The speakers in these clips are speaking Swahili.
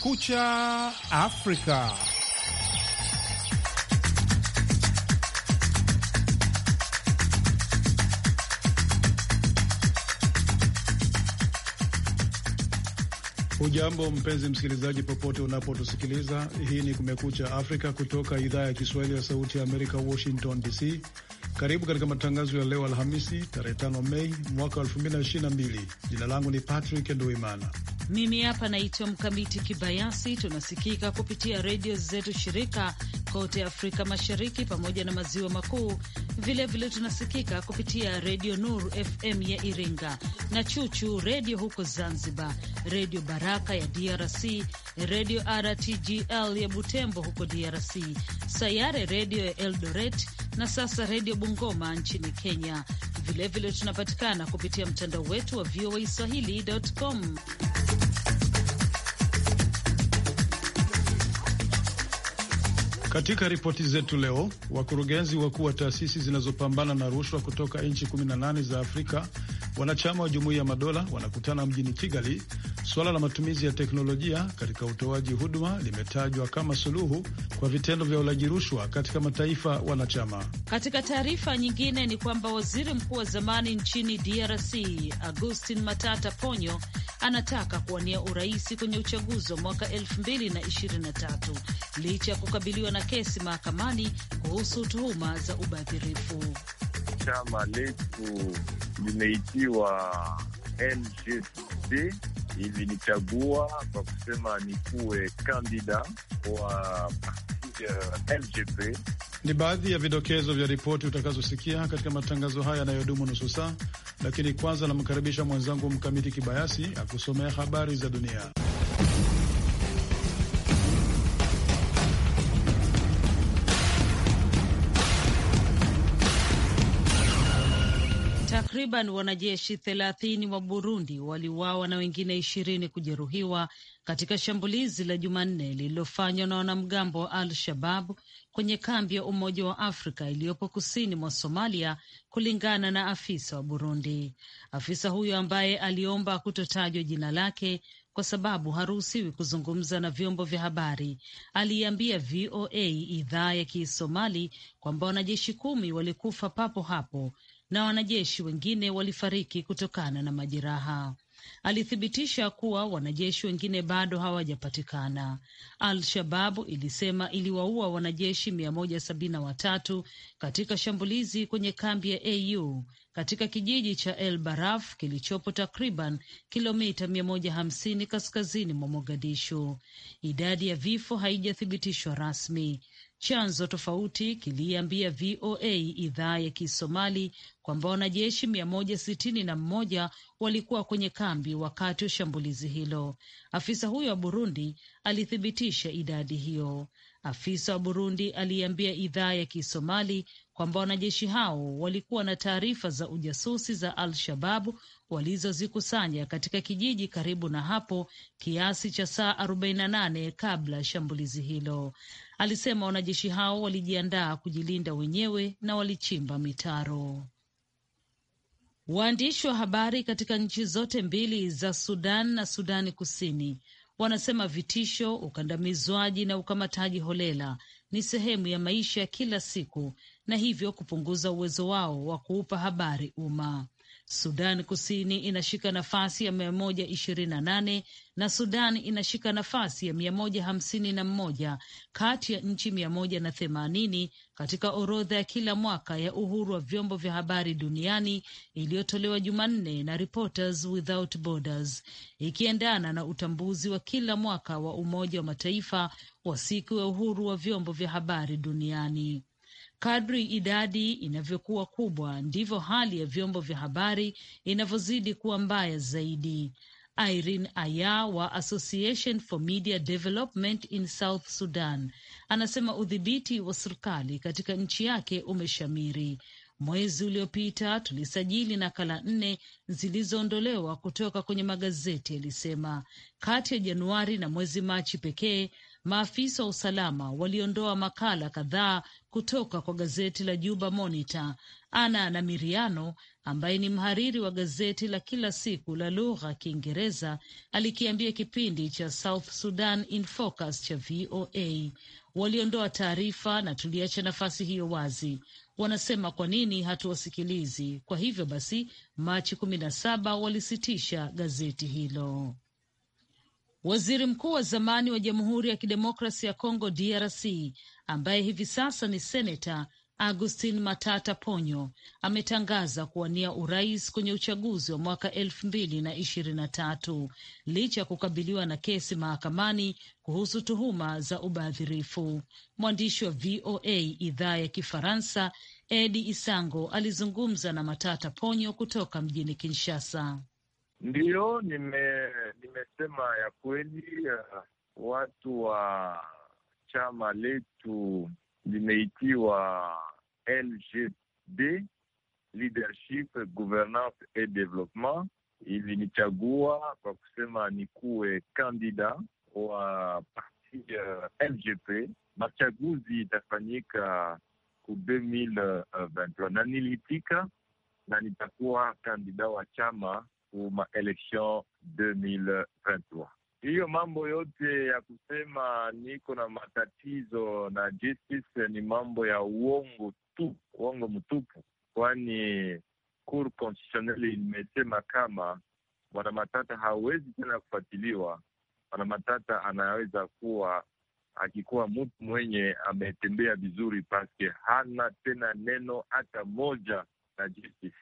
Kumekucha Afrika. Hujambo mpenzi msikilizaji, popote unapotusikiliza. Hii ni Kumekucha Afrika kutoka idhaa ya Kiswahili ya Sauti ya Amerika, Washington DC. Karibu katika matangazo ya leo Alhamisi, tarehe 5 Mei mwaka 2022. Jina langu ni Patrick Nduimana. Mimi hapa naitwa Mkamiti Kibayasi. Tunasikika kupitia redio zetu shirika kote Afrika Mashariki pamoja na Maziwa Makuu. Vilevile tunasikika kupitia redio Nur FM ya Iringa na Chuchu redio huko Zanzibar, redio Baraka ya DRC, redio RTGL ya Butembo huko DRC, Sayare redio ya Eldoret na sasa redio Bungoma nchini Kenya. Vilevile vile tunapatikana kupitia mtandao wetu wa VOA Swahili.com. Katika ripoti zetu leo, wakurugenzi wakuu wa taasisi zinazopambana na rushwa kutoka nchi 18 za Afrika wanachama wa Jumuiya ya Madola wanakutana mjini Kigali. Suala la matumizi ya teknolojia katika utoaji huduma limetajwa kama suluhu kwa vitendo vya ulaji rushwa katika mataifa wanachama. Katika taarifa nyingine ni kwamba waziri mkuu wa zamani nchini DRC Augustin Matata Ponyo anataka kuwania urais kwenye uchaguzi wa mwaka 2023 licha ya kukabiliwa na kesi mahakamani kuhusu tuhuma za ubadhirifu. Chama letu limeitiwa NGC ilinichagua kwa kusema nikuwe kandida wa LGP. Ni baadhi ya vidokezo vya ripoti utakazosikia katika matangazo haya yanayodumu nusu saa, lakini kwanza namkaribisha mwenzangu Mkamiti Kibayasi akusomea habari za dunia. Takriban wanajeshi thelathini wa Burundi waliuawa na wengine ishirini kujeruhiwa katika shambulizi la Jumanne lililofanywa na wanamgambo wa Al Shabab kwenye kambi ya Umoja wa Afrika iliyopo kusini mwa Somalia, kulingana na afisa wa Burundi. Afisa huyo ambaye aliomba kutotajwa jina lake kwa sababu haruhusiwi kuzungumza na vyombo vya habari, aliiambia VOA idhaa ya Kisomali kwamba wanajeshi kumi walikufa papo hapo na wanajeshi wengine walifariki kutokana na majeraha. Alithibitisha kuwa wanajeshi wengine bado hawajapatikana. Al-Shababu ilisema iliwaua wanajeshi mia moja sabini na watatu katika shambulizi kwenye kambi ya AU katika kijiji cha El Baraf kilichopo takriban kilomita mia moja hamsini kaskazini mwa Mogadishu. Idadi ya vifo haijathibitishwa rasmi. Chanzo tofauti kiliambia VOA idhaa ya Kisomali kwamba wanajeshi mia moja sitini na mmoja walikuwa kwenye kambi wakati wa shambulizi hilo. Afisa huyo wa Burundi alithibitisha idadi hiyo. Afisa wa Burundi aliambia idhaa ya Kisomali kwamba wanajeshi hao walikuwa na taarifa za ujasusi za Al-Shababu walizozikusanya katika kijiji karibu na hapo kiasi cha saa 48 kabla ya shambulizi hilo. Alisema wanajeshi hao walijiandaa kujilinda wenyewe na walichimba mitaro. Waandishi wa habari katika nchi zote mbili za Sudan na Sudani Kusini wanasema vitisho, ukandamizwaji na ukamataji holela ni sehemu ya maisha ya kila siku na hivyo kupunguza uwezo wao wa kuupa habari umma. Sudan Kusini inashika nafasi ya mia moja ishirini na nane na Sudan inashika nafasi ya mia moja hamsini na mmoja kati ya nchi mia moja na themanini katika orodha ya kila mwaka ya uhuru wa vyombo vya habari duniani iliyotolewa Jumanne na Reporters Without Borders, ikiendana na utambuzi wa kila mwaka wa Umoja wa Mataifa wa siku ya uhuru wa vyombo vya habari duniani. Kadri idadi inavyokuwa kubwa ndivyo hali ya vyombo vya habari inavyozidi kuwa mbaya zaidi. Irene Aya wa Association for Media Development in South Sudan anasema udhibiti wa serikali katika nchi yake umeshamiri. Mwezi uliopita tulisajili nakala nne zilizoondolewa kutoka kwenye magazeti, alisema. Kati ya Januari na mwezi Machi pekee maafisa wa usalama waliondoa makala kadhaa kutoka kwa gazeti la Juba Monitor. Ana na Miriano ambaye ni mhariri wa gazeti la kila siku la lugha ya Kiingereza alikiambia kipindi cha South Sudan in Focus cha VOA, waliondoa taarifa na tuliacha nafasi hiyo wazi. Wanasema kwa nini hatuwasikilizi? Kwa hivyo basi, Machi kumi na saba walisitisha gazeti hilo. Waziri mkuu wa zamani wa Jamhuri ya Kidemokrasi ya Kongo DRC ambaye hivi sasa ni seneta Augustin Matata Ponyo ametangaza kuwania urais kwenye uchaguzi wa mwaka elfu mbili na ishirini na tatu licha ya kukabiliwa na kesi mahakamani kuhusu tuhuma za ubadhirifu. Mwandishi wa VOA idhaa ya Kifaransa Edi Isango alizungumza na Matata Ponyo kutoka mjini Kinshasa. Ndiyo, nime nimesema ya kweli, uh, watu wa chama letu limeitiwa LGD, Leadership Governance et Development, ilinichagua kwa kusema nikuwe kandida wa parti uh, LGP. Machaguzi itafanyika ku 2023 na nilitika na nitakuwa kandida wa chama ma election 2023. Hiyo mambo yote ya kusema niko na matatizo na justice ni mambo ya uongo tu, uongo mtupu, kwani Cour constitutionnelle imesema kama bwana Matata hawezi tena kufuatiliwa. Bwana Matata anaweza kuwa akikuwa mtu mwenye ametembea vizuri, paske hana tena neno hata moja na justice.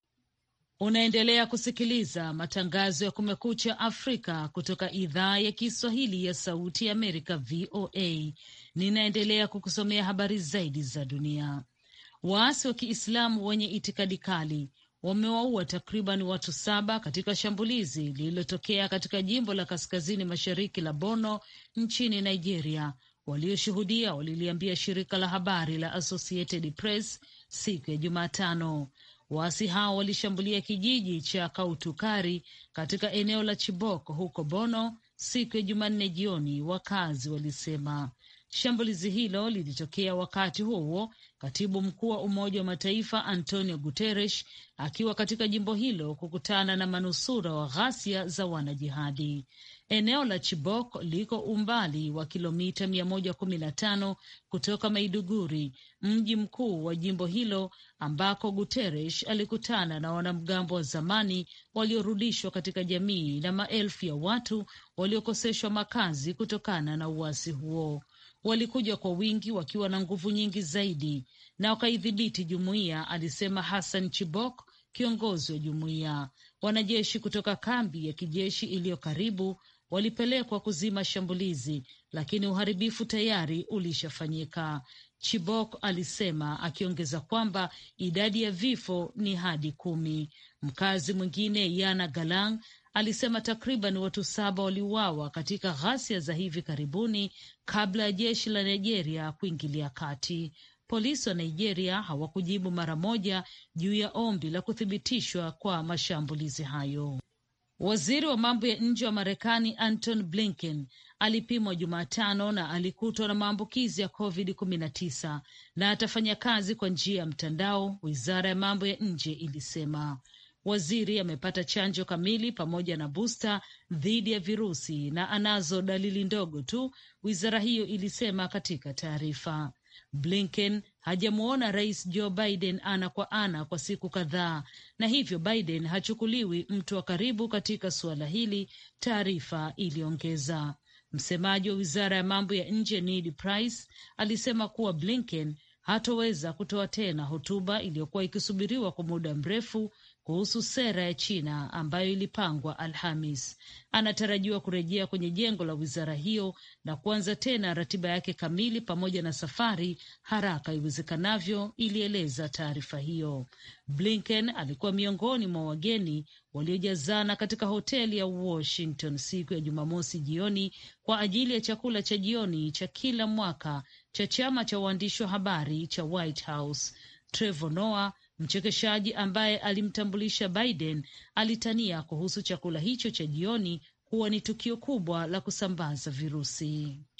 Unaendelea kusikiliza matangazo ya Kumekucha Afrika kutoka idhaa ya Kiswahili ya Sauti ya Amerika, VOA. Ninaendelea kukusomea habari zaidi za dunia. Waasi wa Kiislamu wenye itikadi kali wamewaua takriban watu saba katika shambulizi lililotokea katika jimbo la kaskazini mashariki la Borno nchini Nigeria. Walioshuhudia waliliambia shirika la habari la Associated Press siku ya Jumatano. Waasi hao walishambulia kijiji cha Kautukari katika eneo la Chibok huko Bono siku ya Jumanne jioni, wakazi walisema. Shambulizi hilo lilitokea wakati huo huo katibu mkuu wa Umoja wa Mataifa Antonio Guterres akiwa katika jimbo hilo kukutana na manusura wa ghasia za wanajihadi. Eneo la Chibok liko umbali wa kilomita mia moja kumi na tano kutoka Maiduguri, mji mkuu wa jimbo hilo, ambako Guterres alikutana na wanamgambo wa zamani waliorudishwa katika jamii na maelfu ya watu waliokoseshwa makazi kutokana na uasi huo. Walikuja kwa wingi wakiwa na nguvu nyingi zaidi na wakaidhibiti jumuiya, alisema Hassan Chibok, kiongozi wa jumuiya. Wanajeshi kutoka kambi ya kijeshi iliyo karibu walipelekwa kuzima shambulizi, lakini uharibifu tayari ulishafanyika, Chibok alisema, akiongeza kwamba idadi ya vifo ni hadi kumi. Mkazi mwingine Yana Galang alisema takriban watu saba waliuawa katika ghasia za hivi karibuni kabla ya jeshi la Nigeria kuingilia kati. Polisi wa Nigeria hawakujibu mara moja juu ya ombi la kuthibitishwa kwa mashambulizi hayo. Waziri wa mambo ya nje wa Marekani Anton Blinken alipimwa Jumatano na alikutwa na maambukizi ya COVID-19 na atafanya kazi kwa njia ya mtandao, wizara ya mambo ya nje ilisema. Waziri amepata chanjo kamili pamoja na busta dhidi ya virusi na anazo dalili ndogo tu, wizara hiyo ilisema katika taarifa. Blinken hajamwona rais Joe Biden ana kwa ana kwa siku kadhaa, na hivyo Biden hachukuliwi mtu wa karibu katika suala hili, taarifa iliongeza. Msemaji wa wizara ya mambo ya nje Ned Price alisema kuwa Blinken hatoweza kutoa tena hotuba iliyokuwa ikisubiriwa kwa muda mrefu kuhusu sera ya China ambayo ilipangwa Alhamis. Anatarajiwa kurejea kwenye jengo la wizara hiyo na kuanza tena ratiba yake kamili pamoja na safari haraka iwezekanavyo, ilieleza taarifa hiyo. Blinken alikuwa miongoni mwa wageni waliojazana katika hoteli ya Washington siku ya Jumamosi jioni kwa ajili ya chakula cha jioni cha kila mwaka cha chama cha waandishi wa habari cha White House. Trevor Noah mchekeshaji ambaye alimtambulisha Biden alitania kuhusu chakula hicho cha jioni kuwa ni tukio kubwa la kusambaza virusi.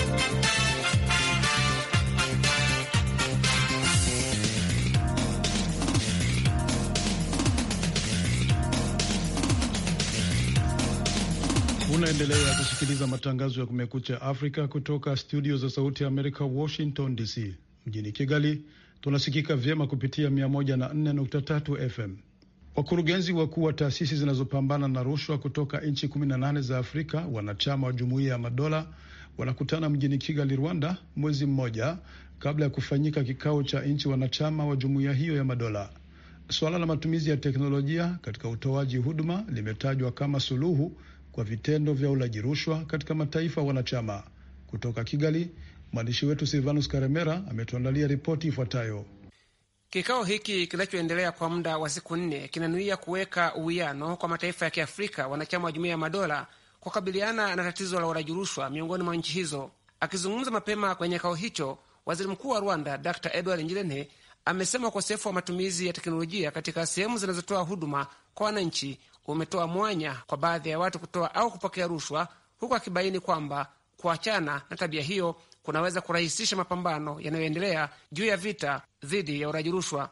Unaendelea kusikiliza matangazo ya Kumekucha Afrika kutoka studio za Sauti ya Amerika, Washington DC. Mjini Kigali tunasikika vyema kupitia 104.3 FM. Wakurugenzi wakuu wa taasisi zinazopambana na rushwa kutoka nchi 18 za Afrika wanachama wa Jumuiya ya Madola wanakutana mjini Kigali, Rwanda, mwezi mmoja kabla ya kufanyika kikao cha nchi wanachama wa jumuiya hiyo ya madola. Suala la matumizi ya teknolojia katika utoaji huduma limetajwa kama suluhu kwa vitendo vya ulaji rushwa katika mataifa wanachama. Kutoka Kigali, mwandishi wetu Silvanus Karemera ametuandalia ripoti ifuatayo. Kikao hiki kinachoendelea kwa muda wa siku nne kinanuia kuweka uwiano kwa mataifa ya Kiafrika wanachama wa Jumuiya ya Madola kukabiliana na tatizo la ulaji rushwa miongoni mwa nchi hizo. Akizungumza mapema kwenye kikao hicho, waziri mkuu wa Rwanda Dr Edward Ngirente amesema ukosefu wa matumizi ya teknolojia katika sehemu zinazotoa huduma kwa wananchi umetoa mwanya kwa baadhi ya watu kutoa au kupokea rushwa, huku akibaini kwamba kuachana na tabia hiyo kunaweza kurahisisha mapambano yanayoendelea juu ya vita dhidi ya uraji rushwa.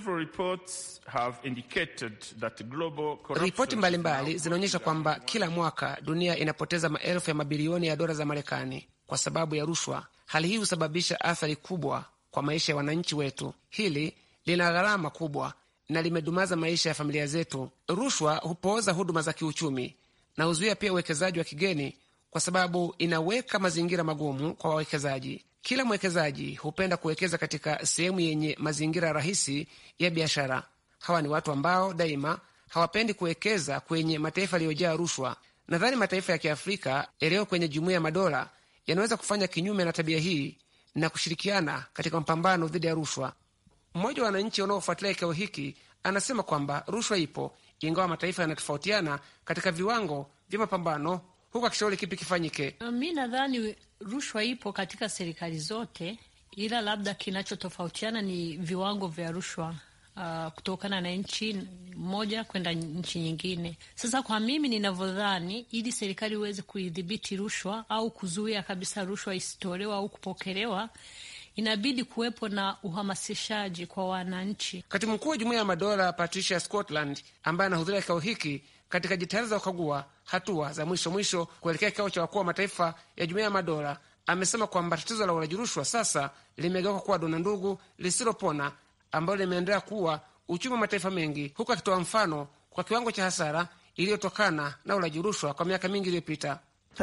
Ripoti mbalimbali zinaonyesha kwamba kila mwaka dunia inapoteza maelfu ya mabilioni ya dola za Marekani kwa sababu ya rushwa. Hali hii husababisha athari kubwa kwa maisha ya wananchi wetu. Hili lina gharama kubwa na limedumaza maisha ya familia zetu. Rushwa hupooza huduma za kiuchumi na huzuia pia uwekezaji wa kigeni, kwa sababu inaweka mazingira magumu kwa wawekezaji. Kila mwekezaji hupenda kuwekeza katika sehemu yenye mazingira rahisi ya biashara. Hawa ni watu ambao daima hawapendi kuwekeza kwenye mataifa yaliyojaa rushwa. Nadhani mataifa ya Kiafrika yaliyo kwenye Jumuiya ya Madola yanaweza kufanya kinyume na tabia hii na kushirikiana katika mapambano dhidi ya rushwa. Mmoja wa wananchi wanaofuatilia kikao hiki anasema kwamba rushwa ipo, ingawa mataifa yanatofautiana katika viwango vya mapambano, huku akishauri kipi kifanyike. Mi nadhani rushwa ipo katika serikali zote, ila labda kinachotofautiana ni viwango vya rushwa uh, kutokana na nchi moja kwenda nchi nyingine. Sasa kwa mimi ninavyodhani, ili serikali iweze kuidhibiti rushwa au kuzuia kabisa rushwa isitolewa au kupokelewa inabidi kuwepo na uhamasishaji kwa wananchi. Katibu mkuu wa Jumuiya ya Madola Patricia Scotland, ambaye anahudhuria kikao hiki katika jitihada za kukagua hatua za mwisho mwisho kuelekea kikao cha wakuu wa mataifa ya Jumuiya ya Madola, amesema kwamba tatizo la ulaji rushwa sasa limegeuka kuwa dona ndugu lisilopona ambalo limeendelea kuwa uchumi wa mataifa mengi, huku akitoa mfano kwa kiwango cha hasara iliyotokana na ulaji rushwa kwa miaka mingi iliyopita.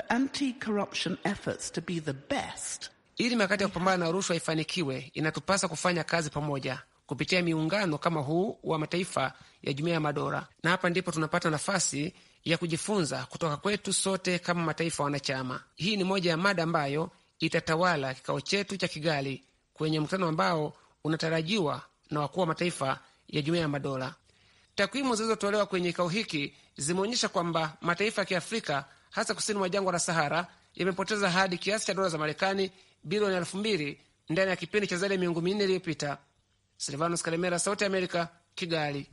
Ili mikakati ya kupambana na rushwa ifanikiwe, inatupasa kufanya kazi pamoja kupitia miungano kama huu wa mataifa ya Jumuiya ya Madola, na hapa ndipo tunapata nafasi ya kujifunza kutoka kwetu sote kama mataifa wanachama. Hii ni moja ya mada ambayo itatawala kikao chetu cha Kigali kwenye mkutano ambao unatarajiwa na wakuu wa mataifa ya Jumuiya ya Madola. Takwimu zilizotolewa kwenye kikao hiki zimeonyesha kwamba mataifa ya Kiafrika hasa kusini mwa jangwa la Sahara yamepoteza hadi kiasi cha dola za Marekani bilioni elfu mbili ndani ya kipindi cha zaidi ya miongo minne iliyopita. Silvanus Kalemera, Sauti ya Amerika, Kigali.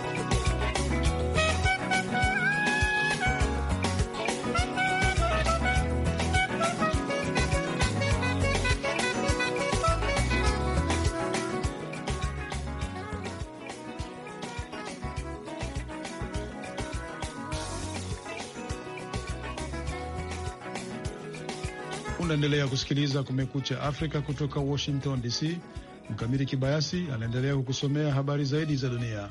Unaendelea kusikiliza Kumekucha Afrika kutoka Washington DC. Mkamili Kibayasi anaendelea kukusomea habari zaidi za dunia.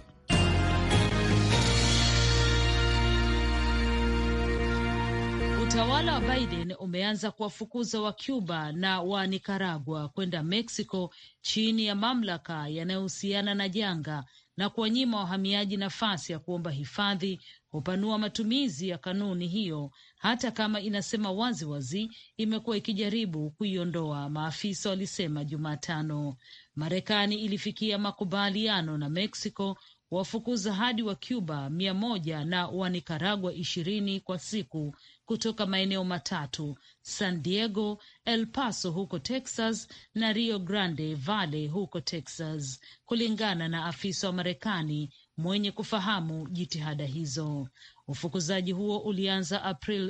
Utawala wa Biden umeanza kuwafukuza wa Cuba na wa Nicaragua kwenda Mexico chini ya mamlaka yanayohusiana na janga na kuwanyima wahamiaji nafasi ya kuomba hifadhi, hupanua matumizi ya kanuni hiyo, hata kama inasema wazi wazi imekuwa ikijaribu kuiondoa, maafisa walisema Jumatano. Marekani ilifikia makubaliano na Mexico wafukuza hadi wa Cuba mia moja na wa Nikaragua ishirini kwa siku kutoka maeneo matatu: San Diego, El Paso huko Texas na Rio Grande Valley huko Texas, kulingana na afisa wa Marekani mwenye kufahamu jitihada hizo. Ufukuzaji huo ulianza April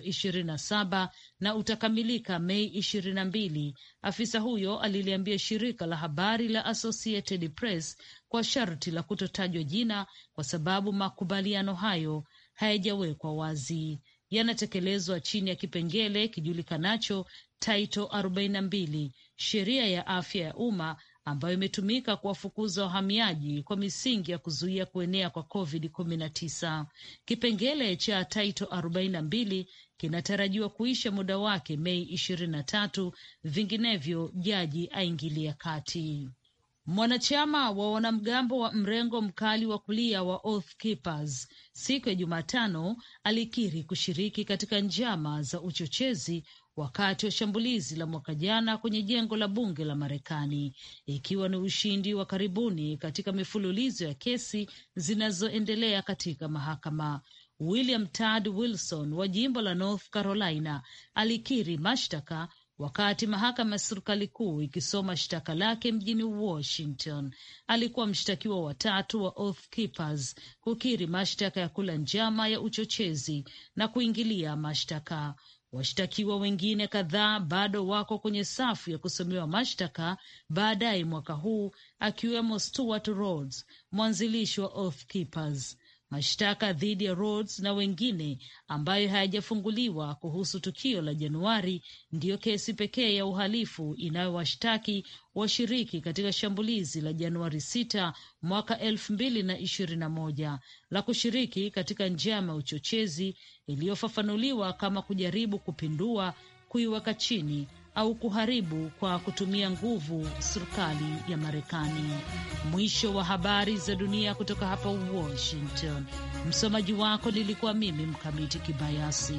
27 na utakamilika Mei 22, afisa huyo aliliambia shirika la habari la Associated Press kwa sharti la kutotajwa jina, kwa sababu makubaliano hayo hayajawekwa wazi. Yanatekelezwa chini ya kipengele kijulikanacho Title 42 sheria ya afya ya umma ambayo imetumika kuwafukuza wahamiaji kwa misingi ya kuzuia kuenea kwa COVID-19. Kipengele cha Title 42 kinatarajiwa kuisha muda wake Mei ishirini na tatu, vinginevyo jaji aingilia kati. Mwanachama wa wanamgambo wa mrengo mkali wa kulia wa Oath Keepers siku ya Jumatano alikiri kushiriki katika njama za uchochezi wakati wa shambulizi la mwaka jana kwenye jengo la bunge la Marekani, ikiwa ni ushindi wa karibuni katika mifululizo ya kesi zinazoendelea katika mahakama. William Tad Wilson wa jimbo la North Carolina alikiri mashtaka wakati mahakama ya serikali kuu ikisoma shtaka lake mjini Washington. Alikuwa mshtakiwa wa tatu wa Oath Keepers kukiri mashtaka ya kula njama ya uchochezi na kuingilia mashtaka. Washtakiwa wengine kadhaa bado wako kwenye safu ya kusomewa mashtaka baadaye mwaka huu, akiwemo Stuart Rhodes, mwanzilishi wa Oath Keepers. Mashtaka dhidi ya Rhodes na wengine ambayo hayajafunguliwa kuhusu tukio la Januari ndiyo kesi pekee ya uhalifu inayowashtaki washiriki katika shambulizi la Januari 6 mwaka elfu mbili na ishirini na moja la kushiriki katika njama ya uchochezi iliyofafanuliwa kama kujaribu kupindua, kuiweka chini au kuharibu kwa kutumia nguvu serikali ya Marekani. Mwisho wa habari za dunia kutoka hapa Washington. Msomaji wako nilikuwa mimi Mkamiti Kibayasi.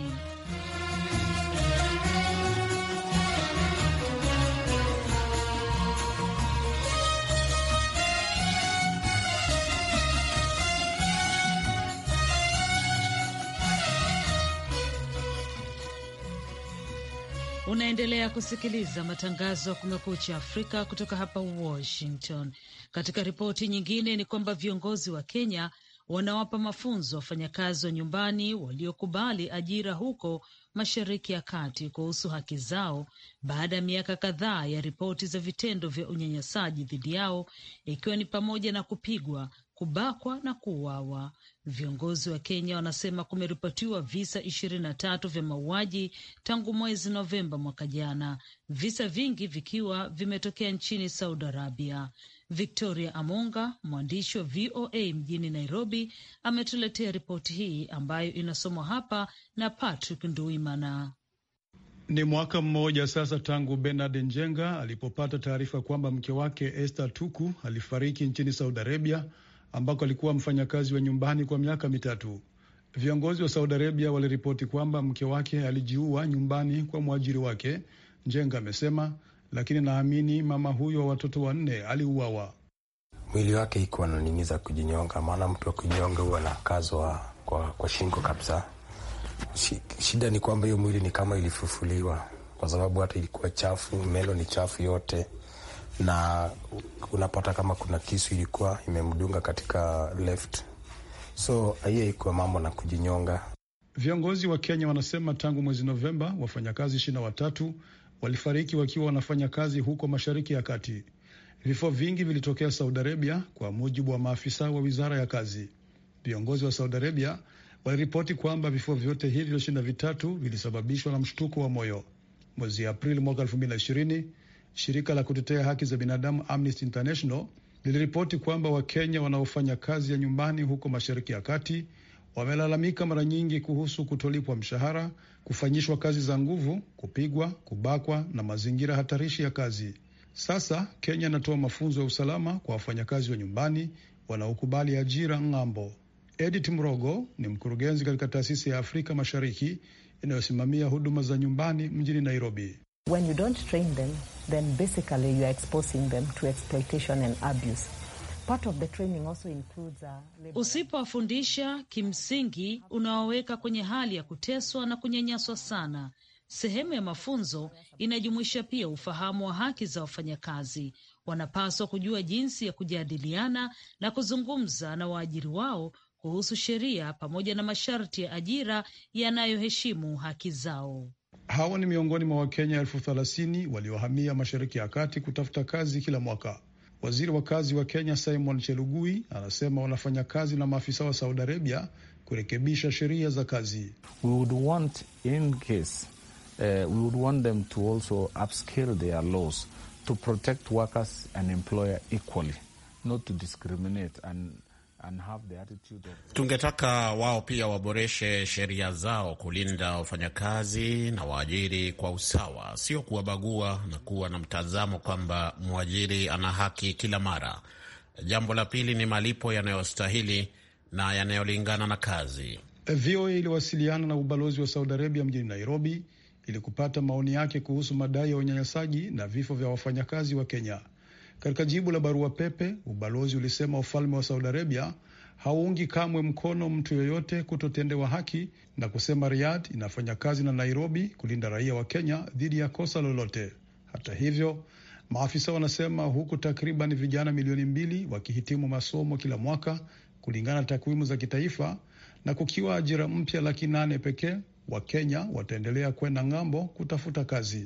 Unaendelea kusikiliza matangazo ya Kumekucha Afrika kutoka hapa Washington. Katika ripoti nyingine ni kwamba viongozi wa Kenya wanawapa mafunzo wafanyakazi wa nyumbani waliokubali ajira huko Mashariki ya Kati kuhusu haki zao baada ya miaka kadhaa ya ripoti za vitendo vya unyanyasaji dhidi yao, ikiwa ni pamoja na kupigwa, kubakwa na kuuawa. Viongozi wa Kenya wanasema kumeripotiwa visa ishirini na tatu vya mauaji tangu mwezi Novemba mwaka jana, visa vingi vikiwa vimetokea nchini Saudi Arabia. Victoria Amonga, mwandishi wa VOA mjini Nairobi, ametuletea ripoti hii ambayo inasomwa hapa na Patrick Nduimana. Ni mwaka mmoja sasa tangu Bernard Njenga alipopata taarifa kwamba mke wake Esther Tuku alifariki nchini Saudi Arabia ambako alikuwa mfanyakazi wa nyumbani kwa miaka mitatu. Viongozi wa Saudi Arabia waliripoti kwamba mke wake alijiua nyumbani kwa mwajiri wake, Njenga amesema, lakini naamini mama huyo wa watoto wanne aliuawa. Mwili wake iko ananimiza kujinyonga, maana mtu wa kujinyonga huwa anakazwa kwa, kwa shingo kabisa. Shida ni kwamba hiyo mwili ni kama ilifufuliwa, kwa sababu hata ilikuwa chafu, melo ni chafu yote na unapata kama kuna kisu ilikuwa imemdunga katika left, so hiyo ikuwa mambo na kujinyonga. Viongozi wa Kenya wanasema tangu mwezi Novemba wafanyakazi ishirini na watatu walifariki wakiwa wanafanya kazi huko Mashariki ya Kati. Vifo vingi vilitokea Saudi Arabia, kwa mujibu wa maafisa wa wizara ya kazi. Viongozi wa Saudi Arabia waliripoti kwamba vifo vyote hivyo ishirini na vitatu vilisababishwa na mshtuko wa moyo. Mwezi Aprili mwaka elfu mbili na ishirini Shirika la kutetea haki za binadamu Amnesty International liliripoti kwamba Wakenya wanaofanya kazi ya nyumbani huko Mashariki ya Kati wamelalamika mara nyingi kuhusu kutolipwa mshahara, kufanyishwa kazi za nguvu, kupigwa, kubakwa na mazingira hatarishi ya kazi. Sasa Kenya inatoa mafunzo ya usalama kwa wafanyakazi wa nyumbani wanaokubali ajira ng'ambo. Edith Mrogo ni mkurugenzi katika taasisi ya Afrika Mashariki inayosimamia huduma za nyumbani mjini Nairobi. When you don't train them, then basically you are exposing them to exploitation and abuse. Part of the training also includes, uh, labor... Usipowafundisha kimsingi, unawaweka kwenye hali ya kuteswa na kunyanyaswa sana. Sehemu ya mafunzo inajumuisha pia ufahamu wa haki za wafanyakazi, wanapaswa kujua jinsi ya kujadiliana na kuzungumza na waajiri wao kuhusu sheria pamoja na masharti ya ajira yanayoheshimu haki zao. Hawa ni miongoni mwa Wakenya elfu thelathini waliohamia Mashariki ya Kati kutafuta kazi kila mwaka. Waziri wa kazi wa Kenya Simon Chelugui anasema wanafanya kazi na maafisa wa Saudi Arabia kurekebisha sheria za kazi. We would want in case, uh, we would want them to also upscale their laws to protect workers and employer equally, not to discriminate and And have the attitude of... Tungetaka wao pia waboreshe sheria zao kulinda wafanyakazi na waajiri kwa usawa, sio kuwabagua na kuwa na mtazamo kwamba mwajiri ana haki kila mara. Jambo la pili ni malipo yanayostahili na yanayolingana na kazi. VOA iliwasiliana na ubalozi wa Saudi Arabia mjini Nairobi ili kupata maoni yake kuhusu madai ya unyanyasaji na vifo vya wafanyakazi wa Kenya. Katika jibu la barua pepe, ubalozi ulisema ufalme wa Saudi Arabia hauungi kamwe mkono mtu yoyote kutotendewa haki na kusema Riyadh inafanya kazi na Nairobi kulinda raia wa Kenya dhidi ya kosa lolote. Hata hivyo, maafisa wanasema huku takriban vijana milioni mbili wakihitimu masomo kila mwaka kulingana na takwimu za kitaifa na kukiwa ajira mpya laki nane pekee, Wakenya wataendelea kwenda ng'ambo kutafuta kazi.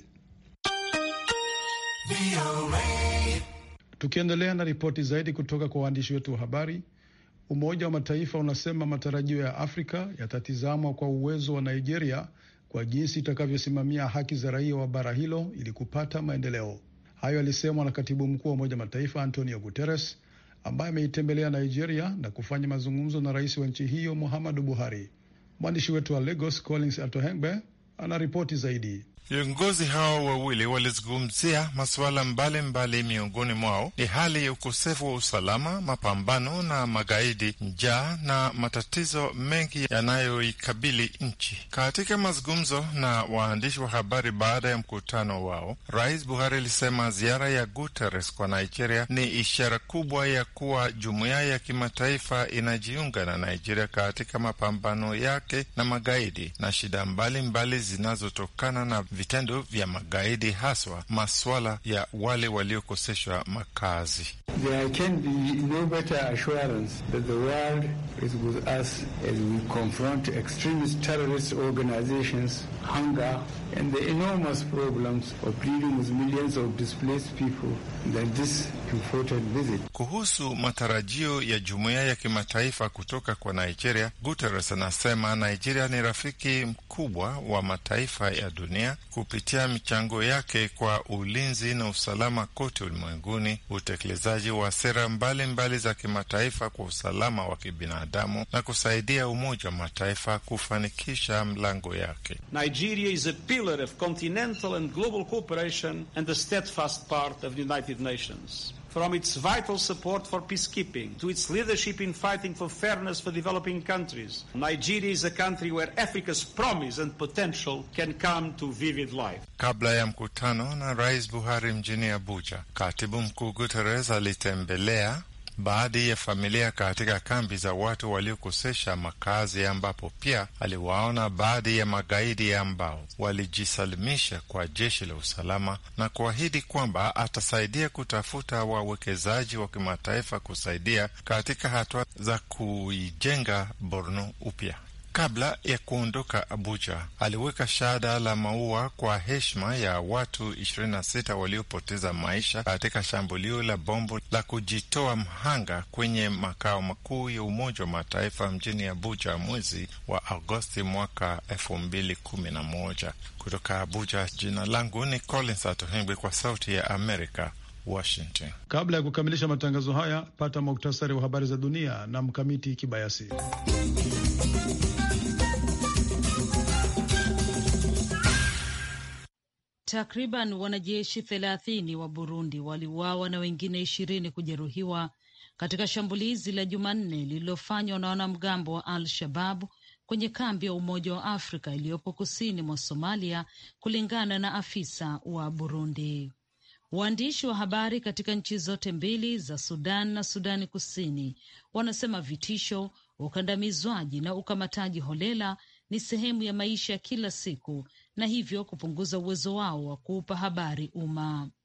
Tukiendelea na ripoti zaidi kutoka kwa waandishi wetu wa habari, Umoja wa Mataifa unasema matarajio ya Afrika yatatizamwa kwa uwezo wa Nigeria kwa jinsi itakavyosimamia haki za raia wa bara hilo ili kupata maendeleo. Hayo yalisemwa na katibu mkuu wa Umoja wa Mataifa Antonio Guterres ambaye ameitembelea Nigeria na kufanya mazungumzo na rais wa nchi hiyo Muhammadu Buhari. Mwandishi wetu wa Lagos Collins Atohengbe ana ripoti zaidi. Viongozi hao wawili walizungumzia masuala mbalimbali, miongoni mwao ni hali ya ukosefu wa usalama, mapambano na magaidi, njaa na matatizo mengi yanayoikabili nchi. Katika mazungumzo na waandishi wa habari baada ya mkutano wao, Rais Buhari alisema ziara ya Guterres kwa Nigeria ni ishara kubwa ya kuwa jumuiya ya kimataifa inajiunga na Nigeria katika mapambano yake na magaidi na shida mbalimbali zinazotokana na vitendo vya magaidi haswa masuala ya wale waliokoseshwa makazi. There can be no better assurance that the world is with us as we confront extremist terrorist organizations, hunger, and the enormous problems of dealing with millions of displaced people than this important visit. Kuhusu matarajio ya jumuiya ya kimataifa kutoka kwa Nigeria, Guterres anasema Nigeria ni rafiki mkubwa wa mataifa ya dunia kupitia michango yake kwa ulinzi na usalama kote ulimwenguni, utekelezaji wa sera mbalimbali mbali za kimataifa kwa usalama wa kibinadamu na kusaidia Umoja wa Mataifa kufanikisha mlango yake. Nigeria is a pillar of continental and global cooperation and a steadfast part of the United Nations. From its vital support for peacekeeping to its leadership in fighting for fairness for developing countries, Nigeria is a country where Africa's promise and potential can come to vivid life. Kabla ya mkutano na Rais Buhari mjini Abuja, Katibu Mkuu Guterres alitembelea baadhi ya familia katika kambi za watu waliokosesha makazi, ambapo pia aliwaona baadhi ya magaidi ambao walijisalimisha kwa jeshi la usalama na kuahidi kwamba atasaidia kutafuta wawekezaji wa kimataifa kusaidia katika hatua za kuijenga Borno upya. Kabla ya kuondoka Abuja, aliweka shada la maua kwa heshima ya watu 26 waliopoteza maisha katika shambulio la bombo la kujitoa mhanga kwenye makao makuu ya Umoja wa Mataifa mjini Abuja mwezi wa Agosti mwaka 2011. Kutoka Abuja, jina langu ni Collins Atohengwi kwa Sauti ya Amerika, Washington. Kabla ya kukamilisha matangazo haya, pata muktasari wa habari za dunia na Mkamiti Kibayasi. Takriban wanajeshi thelathini wa Burundi waliuawa na wengine ishirini kujeruhiwa katika shambulizi la Jumanne lililofanywa na wanamgambo wa Al Shababu kwenye kambi ya Umoja wa Afrika iliyopo kusini mwa Somalia, kulingana na afisa wa Burundi. Waandishi wa habari katika nchi zote mbili za Sudan na Sudani Kusini wanasema vitisho, ukandamizwaji na ukamataji holela ni sehemu ya maisha ya kila siku na hivyo kupunguza uwezo wao wa kuupa habari umma.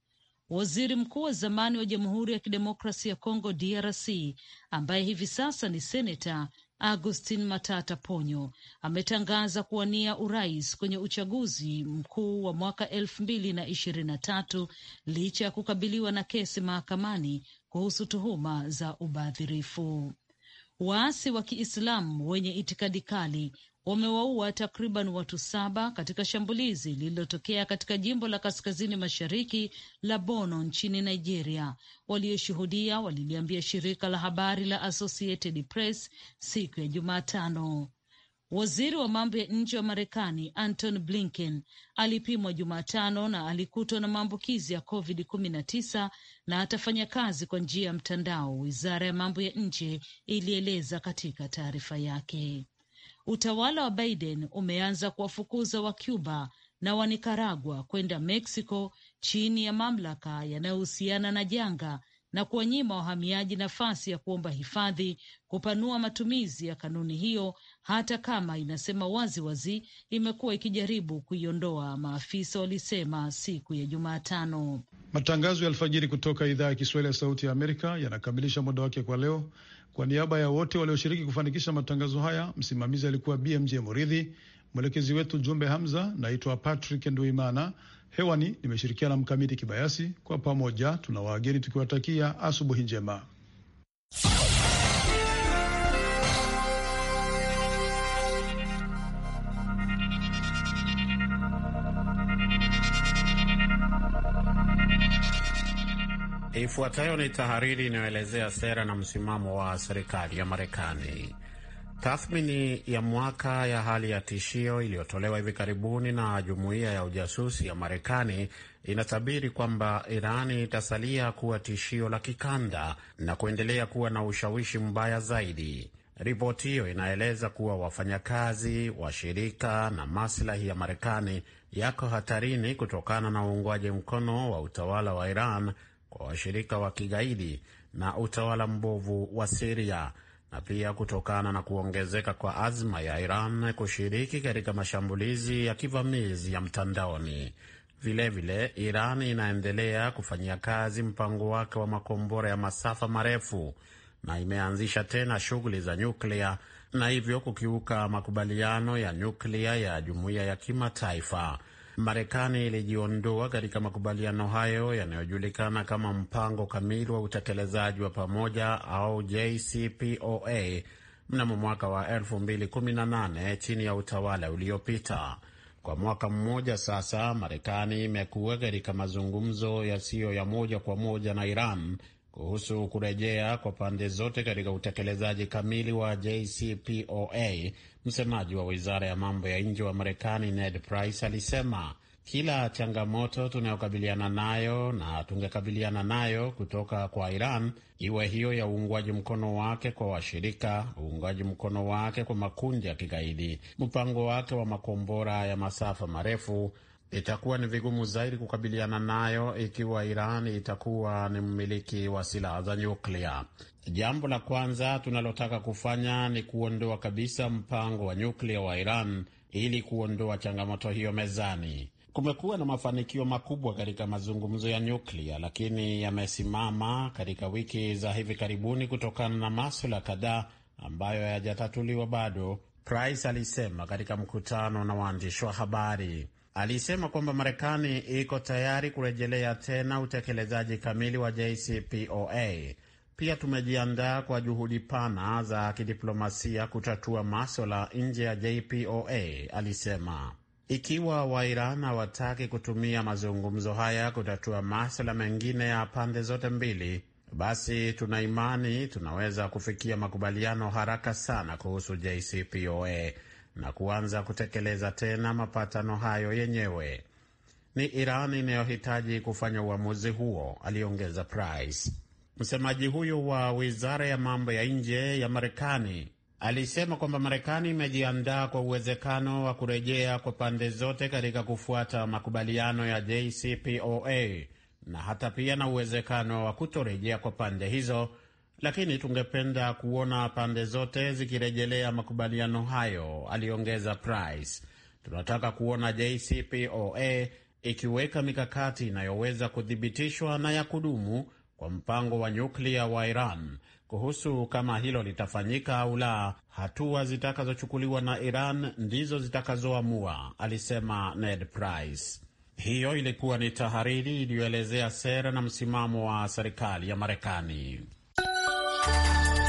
Waziri mkuu wa zamani wa Jamhuri ya Kidemokrasi ya Kongo DRC ambaye hivi sasa ni seneta Augustin Matata Ponyo ametangaza kuwania urais kwenye uchaguzi mkuu wa mwaka elfu mbili na ishirini na tatu licha ya kukabiliwa na kesi mahakamani kuhusu tuhuma za ubadhirifu. Waasi wa Kiislamu wenye itikadi kali wamewaua takriban watu saba katika shambulizi lililotokea katika jimbo la kaskazini mashariki la Bono nchini Nigeria. Walioshuhudia waliliambia shirika la habari la Associated Press siku ya Jumatano. Waziri wa mambo ya nje wa Marekani Anton Blinken alipimwa Jumatano na alikutwa na maambukizi ya COVID-19 na atafanya kazi kwa njia ya mtandao, wizara ya mambo ya nje ilieleza katika taarifa yake. Utawala wa Biden umeanza kuwafukuza wa Cuba na wa Nicaragua kwenda Mexico chini ya mamlaka yanayohusiana na janga na kuwanyima wahamiaji nafasi ya kuomba hifadhi, kupanua matumizi ya kanuni hiyo, hata kama inasema wazi wazi imekuwa ikijaribu kuiondoa, maafisa walisema siku ya Jumatano. Matangazo ya alfajiri kutoka idhaa ya Kiswahili ya Sauti ya Amerika yanakamilisha muda wake kwa leo. Kwa niaba ya wote walioshiriki kufanikisha matangazo haya, msimamizi alikuwa BMJ Moridhi, mwelekezi wetu Jumbe Hamza. Naitwa Patrick Nduimana, hewani nimeshirikiana Mkamiti Kibayasi. Kwa pamoja tuna waageni tukiwatakia asubuhi njema. Ifuatayo ni tahariri inayoelezea sera na msimamo wa serikali ya Marekani. Tathmini ya mwaka ya hali ya tishio iliyotolewa hivi karibuni na jumuiya ya ujasusi ya Marekani inatabiri kwamba Irani itasalia kuwa tishio la kikanda na kuendelea kuwa na ushawishi mbaya zaidi. Ripoti hiyo inaeleza kuwa wafanyakazi, washirika na maslahi ya Marekani yako hatarini kutokana na uungwaji mkono wa utawala wa Iran kwa washirika wa kigaidi na utawala mbovu wa Siria na pia kutokana na kuongezeka kwa azma ya Iran kushiriki katika mashambulizi ya kivamizi ya mtandaoni. Vilevile vile, Iran inaendelea kufanyia kazi mpango wake wa makombora ya masafa marefu na imeanzisha tena shughuli za nyuklia na hivyo kukiuka makubaliano ya nyuklia ya jumuiya ya kimataifa. Marekani ilijiondoa katika makubaliano hayo yanayojulikana kama mpango kamili wa utekelezaji wa pamoja au JCPOA mnamo mwaka wa 2018 chini ya utawala uliopita. Kwa mwaka mmoja sasa, Marekani imekuwa katika mazungumzo yasiyo ya moja kwa moja na Iran kuhusu kurejea kwa pande zote katika utekelezaji kamili wa JCPOA. Msemaji wa wizara ya mambo ya nje wa Marekani Ned Price alisema kila changamoto tunayokabiliana nayo na tungekabiliana nayo kutoka kwa Iran, iwe hiyo ya uungwaji mkono wake kwa washirika, uungwaji mkono wake kwa makundi ya kigaidi, mpango wake wa makombora ya masafa marefu itakuwa ni vigumu zaidi kukabiliana nayo ikiwa Iran itakuwa ni mmiliki wa silaha za nyuklia. Jambo la kwanza tunalotaka kufanya ni kuondoa kabisa mpango wa nyuklia wa Iran ili kuondoa changamoto hiyo mezani. Kumekuwa na mafanikio makubwa katika mazungumzo ya nyuklia, lakini yamesimama katika wiki za hivi karibuni kutokana na maswala kadhaa ambayo hayajatatuliwa bado, Price alisema katika mkutano na waandishi wa habari. Alisema kwamba Marekani iko tayari kurejelea tena utekelezaji kamili wa JCPOA. Pia tumejiandaa kwa juhudi pana za kidiplomasia kutatua maswala nje ya JPOA, alisema. Ikiwa Wairan hawataki kutumia mazungumzo haya kutatua maswala mengine ya pande zote mbili, basi tuna imani tunaweza kufikia makubaliano haraka sana kuhusu JCPOA na kuanza kutekeleza tena mapatano hayo yenyewe. Ni Iran inayohitaji kufanya uamuzi huo, aliongeza Price. Msemaji huyo wa wizara ya mambo ya nje ya Marekani alisema kwamba Marekani imejiandaa kwa uwezekano wa kurejea kwa pande zote katika kufuata makubaliano ya JCPOA na hata pia na uwezekano wa kutorejea kwa pande hizo lakini tungependa kuona pande zote zikirejelea makubaliano hayo, aliongeza Price. Tunataka kuona JCPOA ikiweka mikakati inayoweza kuthibitishwa na ya kudumu kwa mpango wa nyuklia wa Iran. Kuhusu kama hilo litafanyika au la, hatua zitakazochukuliwa na Iran ndizo zitakazoamua, alisema Ned Price. Hiyo ilikuwa ni tahariri iliyoelezea sera na msimamo wa serikali ya Marekani.